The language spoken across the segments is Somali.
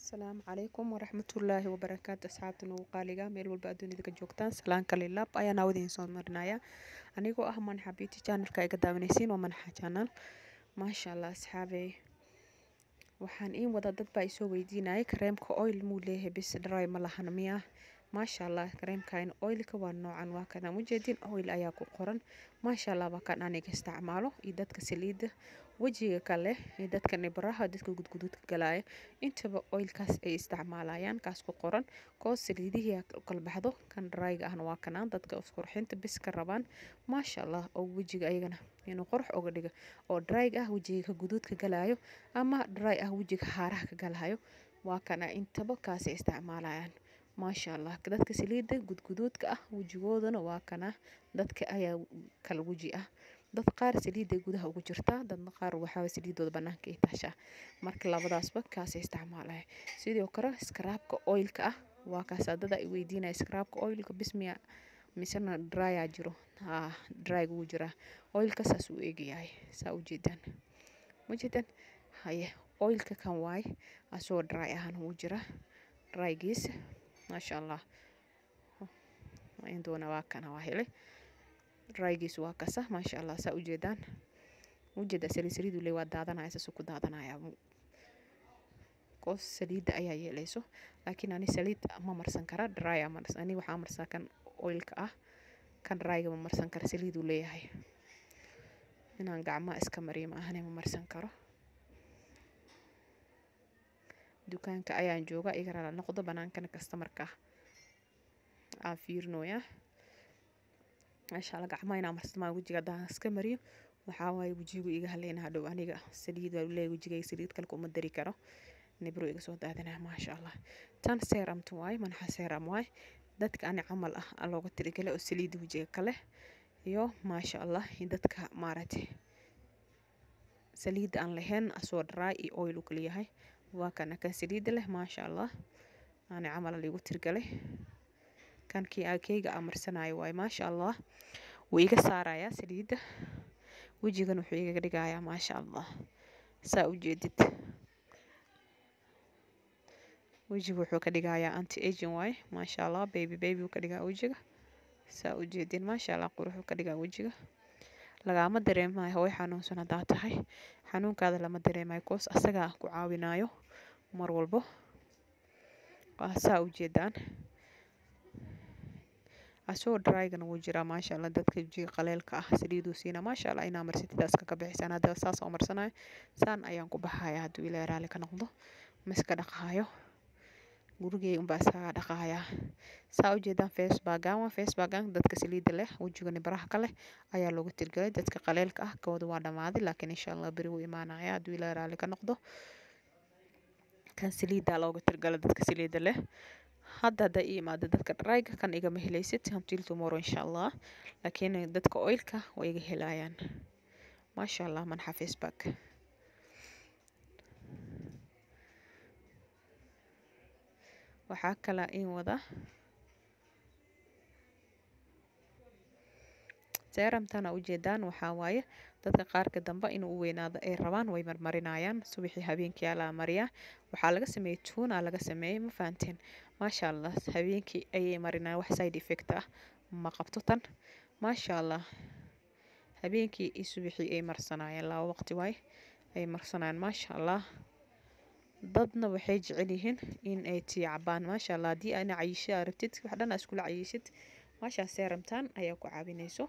asalaamu calaykum waraxmatullaahi wabarakaatu asxaabta nagu qaaliga meel walba adduunyada ka joogtaan salaan kale laab ayaan aawadiin soo marinaya anigoo ah manaxa beauty channelka iga daawanaysiin waa manaxa channel maasha allah asxaabey waxaan iin wada dad baa isoo weydiinayay kareemka oil muu leeyahay bis dry ma lahan miya maasha allah kareemkan oilka waa noocan waa kana ujeedin oil ayaa ku qoran maasha allah waa kan aniga isticmaalo iyo dadka saliida wejiga kale iyo dadka nibaraha dadka gudguduudka galaya intaba oilkaas ay isticmaalayaan kaas ku qoran koo saliidihii u kala baxdo kan dryga ahna waa kanaan dadka isqurxinta bis ka rabaan maasha allah oo wejiga ayagana inuu qurux uga dhiga oo dryga ah wejiga guduudka galayo ama dry ah wejiga haaraha ka galayo waa kana intaba kaasay isticmaalayaan maasha allah dadka saliida gudguduudka ah wejigoodana waa kana dadka ayaa kala weji ah dad qaar saliida gudaha ugu jirtaa dadna qaar waxaa saliidooda banaanka ay taashaa marka labadaasba kaasay isticmaalaya sidoo kale skraabka oilka ah waa kaas dada ay weydiinaya skraabka oilka bismiya misena drya jiro haa dryga wuu jiraa oilka saas uu eegayahay saa ujeedaan ujeedaan haye oilka kan waaye asagoo dry ahaan wuu jiraa drygiisa maasha allah indoona waa kana waa helay drygiisu waa kasa maasha allah saa ujeedaan ujeeda saliid saliidu le waa daadanaya saasuu ku daadanaya koos saliida ayaa yeelayso laakiin ani saliid ma marsan kara dry marsan ani waxaa marsaa kan oilka ah kan dryga ma marsan kara saliiduu leeyahay inaan gacmaha iska mariyo ma ahane ma marsan karo dukaanka ayaan jooga iga rala noqdo banaankana kastamarka aan fiirinoyaa maasha allah gacmaha inaa marsamaa wejiga haddaan iska mariyo waxaa waaye wejigu iga haleyna hadhow aniga saliid waa leeyahay wejigayga saliid kale kuma dari karo nibro iga soo daadanaya maasha allah tan seeramta waaye manaxa seeram waaye dadka ani camal ah looga tirigalay oo saliida wejiga kale iyo maasha allah dadka maaragtay saliida aan lahayn asoo dry iyo oil u kala yahay waa kana kan saliida leh maasha allah ani camal liigu tirgalay kan kii keyga aan marsanayo waaye maasha allah wuu iga saarayaa saliida wejigan wuxuu igaga dhigayaa maasha allah saa ujeedid wejiga wuxuu ka dhigayaa anti aging waaye maasha allah baby baby uu ka dhigaa wejiga saa ujeedin maasha allah quruxuu ka dhigaa wejiga lagaama dareemayo hooy xanuunsan haddaa tahay xanuunkaada lama dareemayo koos asagaa ku caawinayo mar walbo waa saa ujeedaan asagoo drygana wuu jiraa maasha allah dadka wejiga qaleelka ah saliiduu siina maasha allah inaa marsatidaas kaga bixisaan hadda saas oo marsanayo saan ayaan ku baxaya hadduu ilaahay raalli ka noqdo ma iska dhaqaayo gurigey unbaa iskaga dhaqaaya saa ujeedaan facebagan waa facebagan dadka saliida leh wejiga nibaraha ka leh ayaa loogu tirgalay dadka qaleelka ah kooda waa dhammaaday laakiin insha allah beri wuu imaanaya hadduu ilaahay raalli ka noqdo kan saliidaa looga tirgalay dadka saliida leh hadda hadda ii imaado dadka dryga kan igama helaysid until tomorrow insha allah laakiin dadka oilka way iga helayaan maasha allah manaxa facebook waxaa kalaa in wada seeramtana ujeedaan waxaa waaye dadka qaarka dambe inuu u weynaado ay rabaan way marmarinayaan subaxii habeenkii alaa mariyaa waxaa laga sameeyey tuuna laga sameeyey ma fahanteen maasha allah habeenkii ayay marinayaan wax side effect ah ma qabto tan maasha allah habeenkii iyo subaxii ay marsanayeen laba waqti waaye ay marsanayaan maasha allah dadna waxay jecel yihiin in ay tii cabaan maasha allah haddii aana cayisho aa rabtid wax dhan aa iskula cayishid maashaa seeramtan ayaa ku caawinayso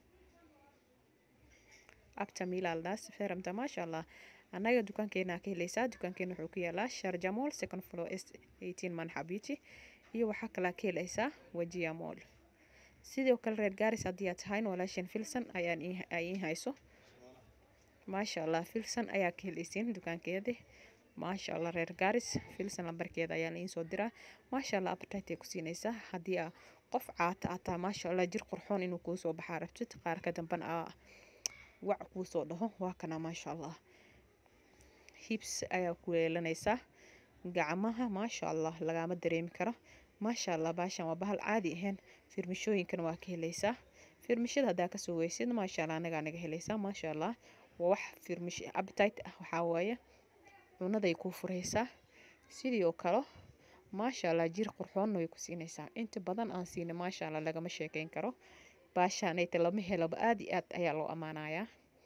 abta milaldaas seeramta maasha allah annaga dukaankeena ka helaysaa dukaankeena wuxuu ku yaalaa sharja mall second floor s eighteen manxa beauty iyo waxaa kalaa ka helaysaa wajia mall sidoo kale reer gaaris haddii aad tahayn walaashan filson ayaan ay ii hayso maasha allah filson ayaa ka helaysiin dukaankeedii maasha allah reer gaaris filson lambarkeeda ayaa laiin soo diraa maasha allah appetite ay ku siinaysaa haddii aa qof caata aad tahay maasha allah jir qurxoon inuu kuu soo baxaa rabtid qaar ka dambana aa wac kuu soo dhaho waa kana maasha allah hibs ayaa ku yeelanaysaa gacmaha maasha allah lagama dareemi karo maasha allah baashan waa bahal caadi ahayn firmishooyinkana waa ka helaysaa firmishada haddaa kasoo weysid maasha allah anagaa naga helaysaa maasha allah waa wax firmish appetite ah waxaa waaye cunaday kuu furaysaa sidii oo kale maasha allah jir qurxoonna way ku siinaysaa inta badan aan siina maasha allah lagama sheekeyn karo baashaanayta lama helaba aada iyo aad ayaa loo ammaanayaa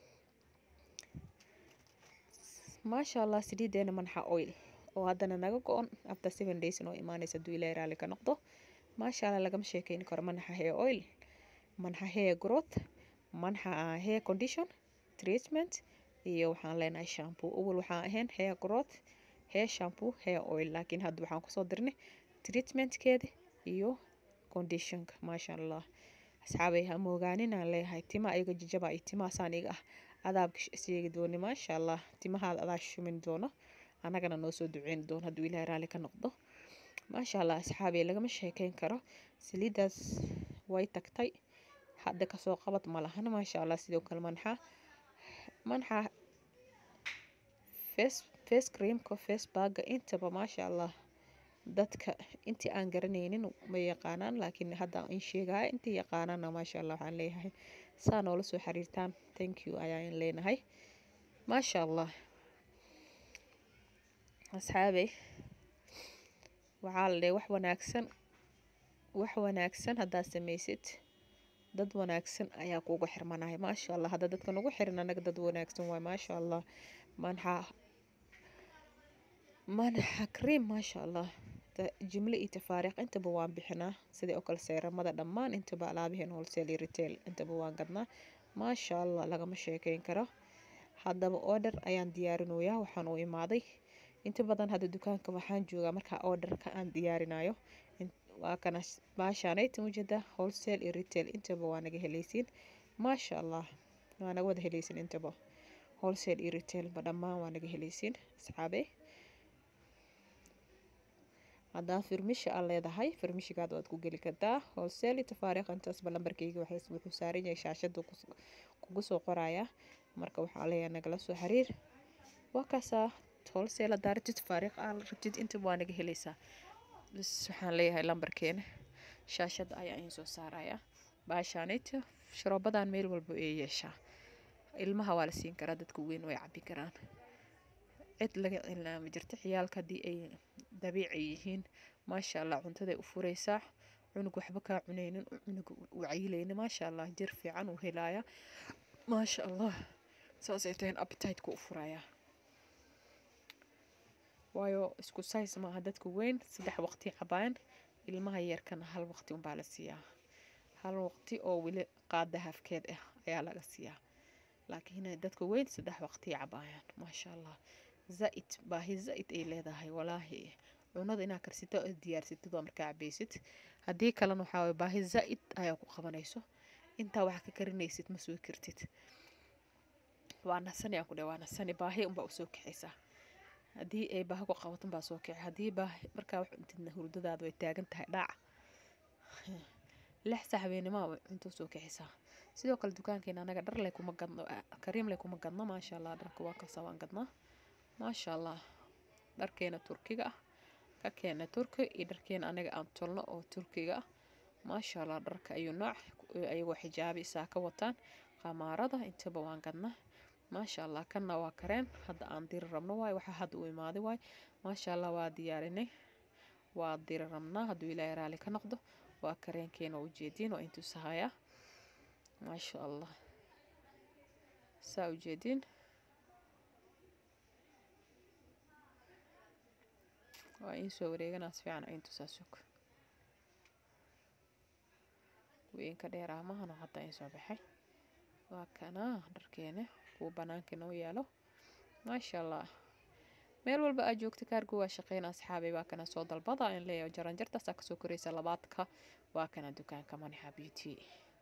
maasha allah saliideena manxa oil oo haddana naga go-on after seven days inoo imaanaysa hadduu ilaahay raalli ka noqdo maasha allah lagama sheekeyn karo manxa hair oil manxa hair growth manxa hair condition treatment iyo waxaan leenahay shampoo awal waxaan ahayn hair growth hair shampoo hair oil laakiin hadda waxaan kusoo dirnay treatmentkeeda iyo conditionka maasha allah asxaabay ha moogaaninaan leeyahay tima ayaga jajaba iyo timahaasaan iga ah adaabka sheegi dooni maasha allah timahaada adaa shumin doono annagana noo soo duceyn doono hadduu ilaahay raalli ka noqdo maasha allah asxaabay lagama sheekeyn karo saliiddaas way tagtay hadda kasoo qabad ma lahan maasha allah sidoo kale manxa manxa face face creamka face bagga intaba maasha allah dadka intii aan garanaynin ma yaqaanaan laakiin hadda in sheegaya intii yaqaanaana maasha allah waxaan leeyahay saa noola soo xiriirtaan thank you ayaan leenahay maasha allah asxaabey waxaa la dhahay wax wanaagsan wax wanaagsan haddaad samaysid dad wanaagsan ayaa kuugu xirmanaya maasha allah hadda dadka nagu xiran anaga dad wanaagsan waay maasha allah manxa manxa cream maasha allah jimle iyo tafaariiq intaba waan bixinaa sidii oo kale seeramada dhammaan intaba alaabaheen wholesale iyo retail intaba waan gadnaa maasha allah lagama sheekeyn karo haddaba order ayaan diyaarinayaa waxaan u imaaday inta badan hadda dukaanka waxaan joogaa markaa orderka aan diyaarinayo waa kana baashaanayta ujeeda wholesale iyo retail intaba waa naga helaysiin maasha allah waa naga wada helaysiin intaba wholesale iyo retail ba dhammaan waa naga helaysiin asxaabe haddaa firmisha aad leedahay firmishigaad waad ku geli kartaa wholesale iyo tafaariiq intaasba lambarkayga wuxuu saaran yahay shaashada kugu soo qoraya marka waxaa leeyahay nagala soo xiriir waa kaasaa wholesale haddaa rabtid tafaariiq aad rabtid intaba waa naga helaysaa bas waxaan leeyahay lambarkeena shaashada ayaa iin soo saaraya baashaanayta sharoobadan meel walba ee yeeshaa ilmaha waa la siin karaa dadka weyn way cabi karaan cid laga cilnaama jirta ciyaalka haddii ay dabiici yihiin maasha allah cuntaday u fureysaa cunug waxba kaa cunaynin cunug u cayilayni maasha allah jir fiican uu helaaya maasha allah saasay tahayn appetite-ka u furayaa waayo isku size maaha dadka weyn saddex waqti cabaan ilmaha yarkana hal waqti unbaa la siiyaa hal waqti oo weli qaada hafkeed ah ayaa laga siiyaa laakiin dadka weyn saddex waqti cabaayaan maasha allah zaa-id baahi zaa-id ay leedahay walaahi cunada inaad karsito oo diyaarsatid waa markaa cabaysid haddii kalena waxaa waye baahi zaa-id ayaa ku qabanayso intaa wax ka karinaysid ma soo kartid waa nasani aan ku dhahay waa nasani baahi unbaa usoo kaxaysaa haddii ay baahi ku qabato baa soo kici haddii baahi markaa wax cuntidna hurdadaada way taagan tahay dhaac lix sax habeenimo cunto soo kixisaa sidoo kale dukaankeena anaga dhar leh kuma gadno kariim leh kuma gadno maasha allah dharka waa kasa waan gadnaa maasha allah dharkeena turkiga ah ka keena turki iyo dharkeena anaga aan tolno oo turkiga ah maasha allah dharka ayuu nooc ayagoo xijaabi isaa ka wataan qamaarada intaba waan gadnaa maasha allah kanna waa kareen hadda aan diri rabno waay waxaa hadda u imaaday waay maasha allah waa diyaarinay waa diri rabnaa hadduu ilaahay raali ka noqdo waa kareenkeena ujeediin oo intusahaya maasha allah saa ujeediin waa in soo wareeganaas fiican intusaa sug weynka dheeraamahana hadda in soo baxay waa kanaa dharkeena kuwa banaanka noo yaalo maasha allah meel walba aad joogta kaargo waa shaqeyna asxaabay waa kana soo dalbada in leeyahay jaranjartaasaa kasoo koraysa labaadka waa kana dukaanka manixa beauty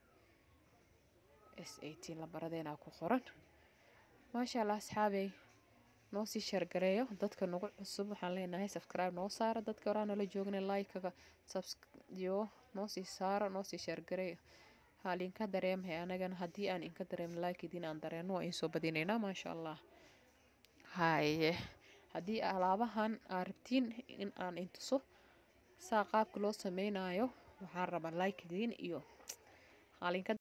s eighteen lambaradeenaa ku qoran maasha allah asxaabay noo sii sheergareeyo dadka nagu cusub waxaan leenahay subscribe noo saara dadka horaa nala joogna like-ga yo noo sii saara noo sii sheergareeyo haal inka dareemhay anagana haddii aan inka dareem like idiin aan dareeno waa insoo badinaynaa maasha allah haye haddii alaabahan aa rabtiin in aan intuso saa qaabka loo sameynayo waxaan rabaa like idiin iyo haalinka